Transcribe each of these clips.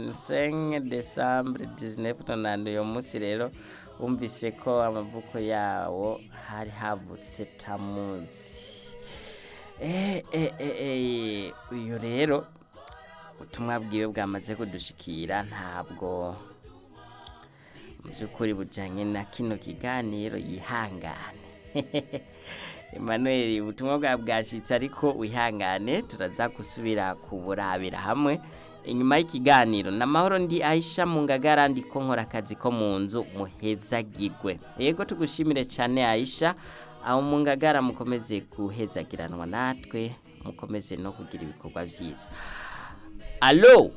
25 Decembre 1990 uyo munsi rero wumvise ko amavuko yawo hari havutse tamuzi Eh, eh, eh, eh, uyu rero ubutumwa bwiwe bwamaze kudushikira ntabwo mu by'ukuri bujyanye na kino kiganiro yihangane Emmanuel ubutumwa bwa bwashitse ariko wihangane turaza gusubira kuburabira hamwe inyuma y'ikiganiro namahoro ndi Aisha mu ngagara ndi ko nkora akazi ko mu nzu muhezagirwe yego tugushimire cyane Aisha aho mu ngagara mukomeze guhezagiranwa natwe mukomeze no kugira ibikorwa byiza alo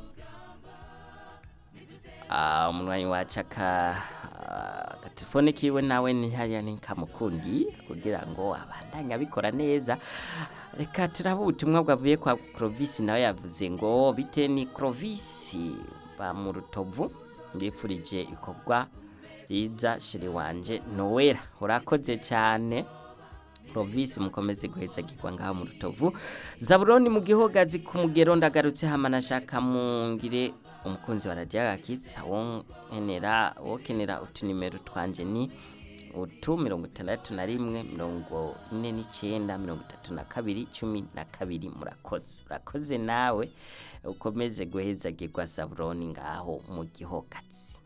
Ah, umunwanyi wacu aka agatelefone kiwe nawe ni hariya ni kamukundi kugira ngo abandanye abikora neza reka turaba ubutumwa bwavuye kwa Clovis nawe yavuze ngo bite ni Clovis ba mu rutovu ndifurije ikorwa byiza shiri wanje Noella urakoze cyane Province mukomeze guhezagirwa ngaho mu rutovu Zaburoni mu gihogazi ku mugero ndagarutse hama nashaka mungire umukunzi wa radio gakitsa wo nkenera wo kenera utunimero twanje ni utu mirongo itandatu na rimwe mirongo ine n'icyenda mirongo itatu na kabiri cumi na kabiri murakoze urakoze nawe ukomeze guhezagirwa Zaburoni ngaho mu gihogazi